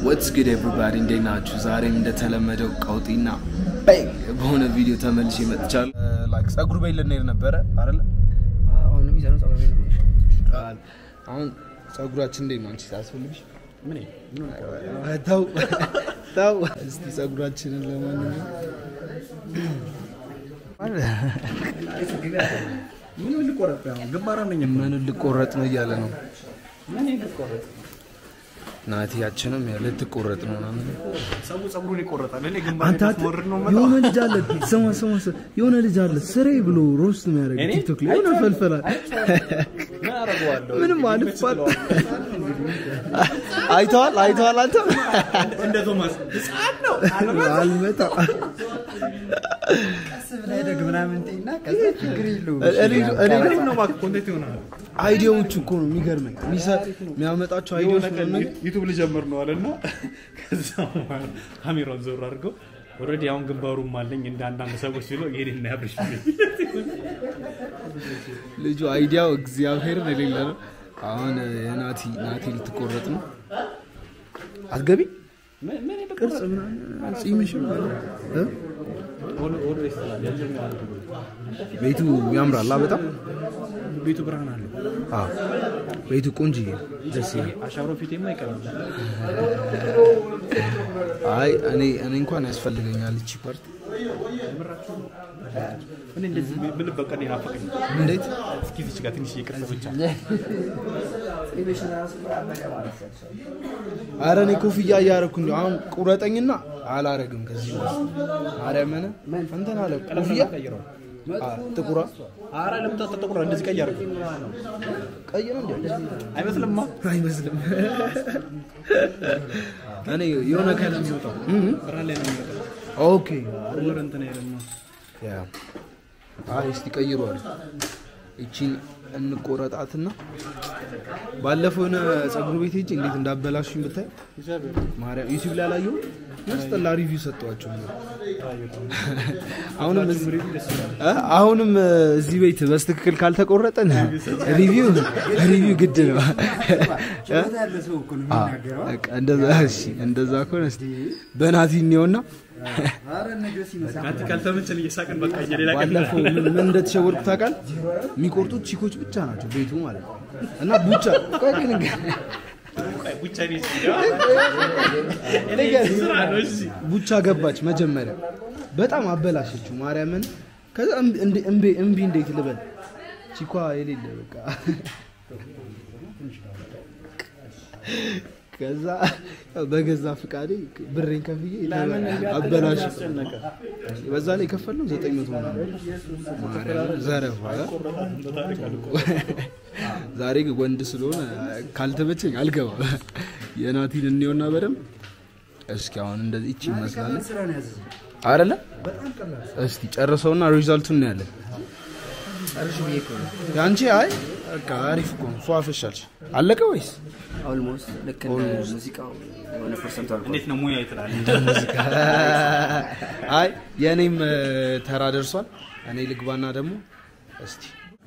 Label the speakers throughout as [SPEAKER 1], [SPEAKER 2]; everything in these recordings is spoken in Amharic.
[SPEAKER 1] ወትስ ጉድ ኤቭሪባዲ እንዴት ናችሁ? ዛሬም እንደተለመደው ቀውጢና ባንግ በሆነ ቪዲዮ ተመልሼ መጥቻለሁ። ላይክ ጸጉር ቤት ልንሄድ ነበረ አይደለ?
[SPEAKER 2] አሁን የሚሰራው ጸጉር ቤት ነው።
[SPEAKER 1] አሁን ጸጉራችን እንዴት ነው አንቺ ታስፈልግሽ? ምን ተው ተው፣ እስቲ ጸጉራችንን ለማንኛውም
[SPEAKER 2] ምን ልቆረጥ ነው? ግንባራ ነኝ።
[SPEAKER 1] ምን ልቆረጥ ነው እያለ ነው ናቲያችንም ልትቆረጥ ነው ምናምን
[SPEAKER 2] ሰው ጸጉሩን ይቆረጣል። እኔ
[SPEAKER 3] አንተ
[SPEAKER 2] ግንባራ
[SPEAKER 3] አት-
[SPEAKER 2] ወርድ ነው
[SPEAKER 3] የሆነ ልጅ አለ ስማ ስማ ስማ የሆነ ልጅ አለ ስሬ ብሎ ሮስት የሚያደርግ
[SPEAKER 2] እኔ?
[SPEAKER 3] ቲክቶክ ላይ የሆነ ፈልፈላል
[SPEAKER 2] ምን አደርገዋለሁ?
[SPEAKER 3] ምንም አልፋል
[SPEAKER 1] አይተዋል አይተዋል አንተ
[SPEAKER 2] እንደ ቶማስ ህፃን ነው።
[SPEAKER 3] አልመጣ
[SPEAKER 4] ቀስ ብለህ ደግ ምናምን እና ከዛ ችግር የለውም።
[SPEAKER 1] እኔ እኔ
[SPEAKER 2] አሪፍ ነው እባክህ፣ ኮንቴንት ይሆናል።
[SPEAKER 3] አይዲያዎቹ እኮ ነው የሚገርመኝ የሚሰ- የሚያመጣቸው አይዲያዎች
[SPEAKER 2] የሆነ ቀን
[SPEAKER 3] ምናምን
[SPEAKER 2] ዩቱብ ልጀምር ነው አለና ከዛ በኋላ ካሜራውን ዞር አድርገው ኦልሬዲ አሁን ግንባሩም አለኝ እንደ አንዳንድ ሰዎች ብሎ ይሄን ያብርሽ
[SPEAKER 1] ልጁ አይዲያው እግዚአብሔርን የሌለ ነው። አሁን የናቲ ናቲ ልትቆረጥ ነው። አትገቢ
[SPEAKER 3] ቅርጽ ምናምን ጺምሽ ምናምን እ? ቤቱ ያምራል አ በጣም
[SPEAKER 2] ቤቱ ብርሃን አለው።
[SPEAKER 3] አዎ ቤቱ ቆንጆ ደስ ይላል
[SPEAKER 2] አሻሮ ፊቴማ አይቀርም።
[SPEAKER 1] አይ እኔ እኔ እንኳን ያስፈልገኛል እቺ ፓርት
[SPEAKER 2] እኔ እንደዚህ ብል በቃ እኔ ናፈቀኝ።
[SPEAKER 1] እንዴት
[SPEAKER 2] እስኪ እዚች ጋር ትንሽ ይቅርጽ ብቻ
[SPEAKER 1] አረ እኔ ኮፍያ እያደረኩ እንዲ አሁን ቁረጠኝና አላረግም ከዚህ በኋላ ማርያምን እንትን አለ ኮፍያ
[SPEAKER 2] ቀይረው።
[SPEAKER 1] አ፣ ጥቁሯ
[SPEAKER 2] አረ ለምን ተጠቁረ እንደዚህ ቀይ አድርገው
[SPEAKER 1] ቀይ ነው እንዴ
[SPEAKER 2] አይመስልማ?
[SPEAKER 1] አይመስልም እኔ የሆነ ከለም
[SPEAKER 2] የሚወጣው ብርሃን ላይ ነው የሚወጣው።
[SPEAKER 1] ኦኬ
[SPEAKER 2] ወር እንትን አይደለም።
[SPEAKER 1] ያ አይ እስቲ ቀይሯል እቺን እንቆረጣትና ባለፈው የሆነ ጸጉር ቤት ሄጄ እንዴት እንዳበላሹኝ ብታይ ማርያም ዩቲዩብ ላይ አላየሁም ያስጠላ ሪቪው ሰጠዋቸው አሁንም እዚህ እ? አሁንም እ፣ እዚህ ቤት በስትክክል ካልተቆረጠን ሪቪው ሪቪው ግድ ነው እ?
[SPEAKER 4] ያለ ሰው እኮ ነው
[SPEAKER 1] አ፣
[SPEAKER 4] የሚናገረው።
[SPEAKER 1] በቃ እንደዛ እሺ እንደዛ ከሆነ እስቲ በናቲ እንየውና
[SPEAKER 4] ኧረ ነገ ሲመጣ
[SPEAKER 2] ናቲ ካልተመቸን እየሳቅን በቃ የሌላ ቀን
[SPEAKER 1] ባለፈው ምን ምን እንደተሸወድኩ ታውቃለህ? የሚቆርጡት ቺኮች ብቻ ናቸው ቤቱ ማለት ነው። እና ቡቻ ቆይ ግን
[SPEAKER 2] ብቻ እኔ
[SPEAKER 1] ንገር፣
[SPEAKER 2] ስራ ነው እሺ
[SPEAKER 1] ቡቻ ገባች መጀመሪያ በጣም አበላሸችው ማርያምን። ከዛ እምቢ- እንዴ- እምቢ እምቢ እንዴት ልበል ቺኳ የሌለ በቃ ከዛ ያው በገዛ ፍቃዴ ብሬን ከፍዬ አበላሽ በዛ ላይ የከፈልነው ዘጠኝ መቶ ምናምን ማርያምን ዘረፋ ዛሬ ግን ወንድ ስለሆነ ካልተመቸኝ አልገባም። የናቲን እንየውና በደንብ እስኪ አሁን እንደዚህ እቺ ይመስላል
[SPEAKER 4] ስራ ነው ያዘዘው።
[SPEAKER 1] አይደለ? እስቲ ጨርሰውና ሪዛልቱን እናያለን።
[SPEAKER 4] ጨርሽ ብዬ እኮ ነው።
[SPEAKER 1] ያንቺ አይ በቃ አሪፍ እኮ ነው። ፏፈሻልሽ አለቀ ወይስ
[SPEAKER 4] ኦልሞስት ልክ እንደ ሙዚቃው የሆነ ፐርሰንቱ አልፏል።
[SPEAKER 2] እንዴት ነው ሙያ ይትላል
[SPEAKER 1] አይ የእኔም እ፣ ተራ ደርሷል። እኔ ልግባና ደግሞ እስቲ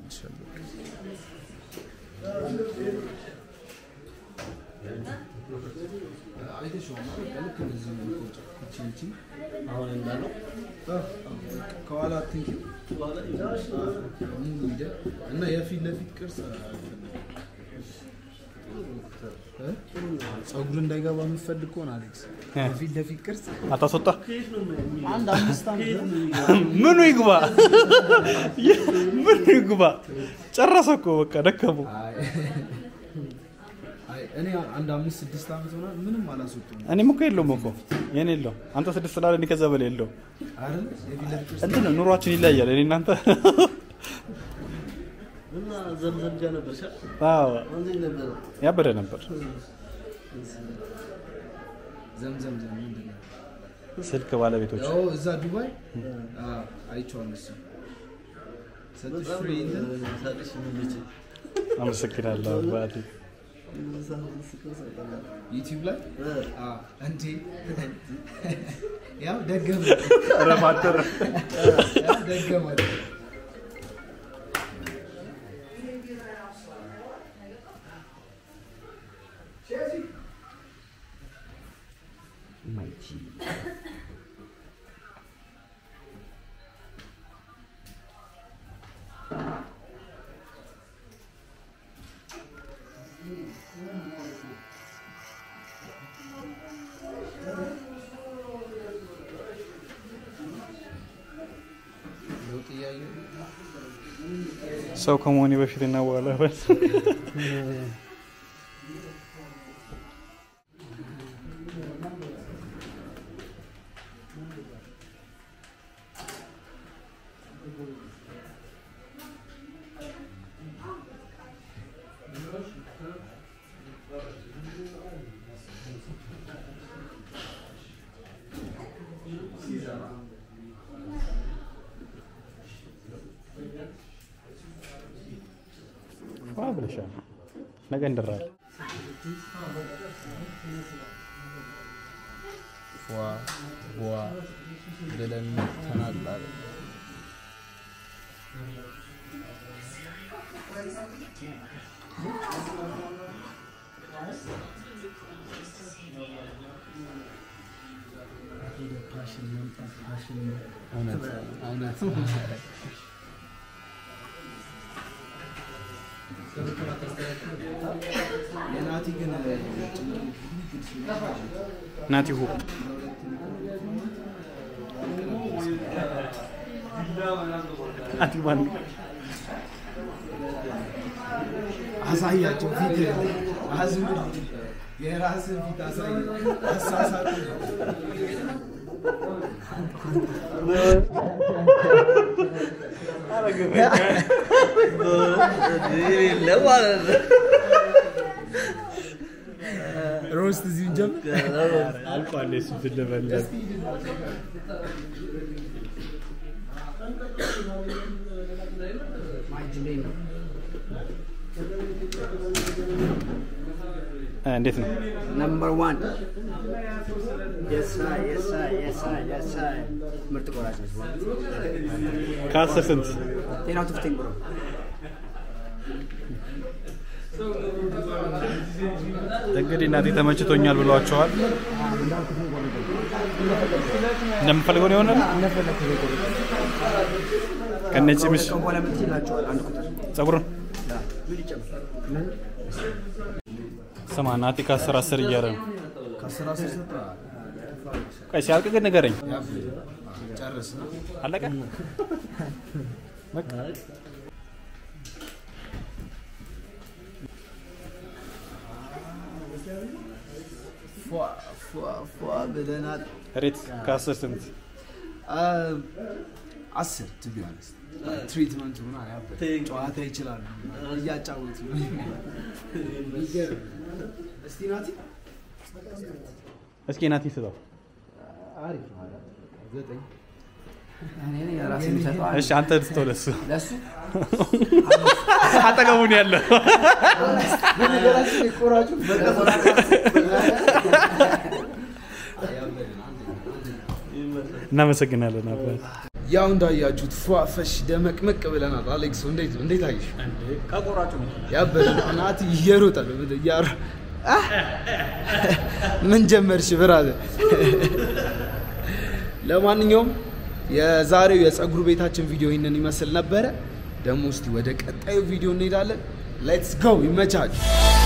[SPEAKER 1] ከኋላ አትንኪ እና የፊት ለፊት ቅርጽ ጸጉር እንዳይገባ የምትፈልግ ከሆነ አሌክስ የፊት ለፊት ቅርጽ
[SPEAKER 2] አታስወጣ
[SPEAKER 1] አንድ አምስት ዓመት
[SPEAKER 2] ምኑ ይግባ ምኑ ይግባ ጨረሰ እኮ በቃ ደከሙ
[SPEAKER 1] አይ እኔ አንድ አምስት ስድስት ዓመት ሆና ምንም አላስወጡም
[SPEAKER 2] እኔም እኮ የለውም እኮ የኔ የለው አንተ ስድስት ስላለ እኔ ከዛ በላይ የለው
[SPEAKER 1] አይደል የፊት ለፊት ቅርጽ
[SPEAKER 2] እንትን ነው ኑሯችን ይለያል እኔ እናንተ አዎ ያበደ ነበር
[SPEAKER 1] ዘምዘም ዘም ምንድን ነው
[SPEAKER 2] ስልክ ባለቤቶች
[SPEAKER 1] ያው እዛ ዱባይ አዎ፣ አይቼዋለሁ እሱን ሰጥሽ ፍሬ እንትን
[SPEAKER 2] አመሰግናለሁ አባቴ
[SPEAKER 1] ዩቲዩብ ላይ አዎ፣ እንዴ ያው ደገመ ያው ደገመ ለውጥ እያየሁ
[SPEAKER 2] ሰው ከመሆኔ በፊት እና በኋላ በል። ዋ ብለሻል። ነገ እንደራለን።
[SPEAKER 1] ፏ ቧ ብለን ተናጣል። እውነት እውነት የናቲ ግን
[SPEAKER 2] ናቲ ሁ ናቲ ማን
[SPEAKER 1] አሳያቸው ፊት አዝም የራስን ፊት አሳይ አሳሳቱ
[SPEAKER 4] ለማለት ነው።
[SPEAKER 1] ሮስት እዚሁ እንጀምር
[SPEAKER 2] አልቋል። የሱ ትለበለብ እንዴት ነው?
[SPEAKER 4] ነምበር ዋን የሳይ የሳይ የሳይ የሳይ ምርጥ ቆራጭ ነች።
[SPEAKER 2] ከአስር ስንት?
[SPEAKER 4] ጤናው ትፍቴን ብሎ
[SPEAKER 2] እንግዲህ እናቴ ተመችቶኛል ብሏቸዋል። እንደምፈልገው ነው የሆነ ከነጭምሽ
[SPEAKER 4] ቀን በኋላ ምን ይላቸዋል? አንድ ቁጥር
[SPEAKER 2] ጸጉርን
[SPEAKER 4] ምን ይጨምራል?
[SPEAKER 2] ስማ ናቲ ከአስር አስር እያለ ነው።
[SPEAKER 1] ከአስር አስር ሰጠ
[SPEAKER 2] ቆይ ሲያልቅ ግን ንገረኝ።
[SPEAKER 1] ጨርስ ነው
[SPEAKER 2] አለቀ።
[SPEAKER 1] ፏ ፏ ፏ ብለናል
[SPEAKER 2] ሬት ከአስር ስንት?
[SPEAKER 1] አስር ቱ ቢ ኦነስት ትሪትመንቱ ምናምን ያበደ ጨዋታ ይችላሉ እያጫወቱ ነው። ይገርም። እስቲ ናቲ
[SPEAKER 2] እስኪ ናቲ ስጠው።
[SPEAKER 1] አሪፍ ነው አሪፍ ነው። ዘጠኝ
[SPEAKER 4] እኔ ነኝ ራሴ የሚሰጠው አንድ።
[SPEAKER 2] እሺ አንተ ስጠው ለሱ
[SPEAKER 4] ለሱ
[SPEAKER 2] አጠገቡን ያለው
[SPEAKER 1] በነገራችን ላይ ቆራጩ
[SPEAKER 2] እናመሰግናለን አባት።
[SPEAKER 1] ያው እንዳያችሁት ፏፈሽ ደመቅመቅ ብለናል። አሌክስ እንዴት እንዴት አየሽ?
[SPEAKER 2] ከቆራጩ
[SPEAKER 1] ያበደ ነው። ናቲ እየሮጠ ነው ምድ- እያሮ አህ! ምን ጀመርሽ ብራዘር? ለማንኛውም የዛሬው የፀጉር ቤታችን ቪዲዮ ይህንን ይመስል ነበረ። ደግሞ እስቲ ወደ ቀጣዩ ቪዲዮ እንሄዳለን። ሌትስ ጎ ይመቻችሁ።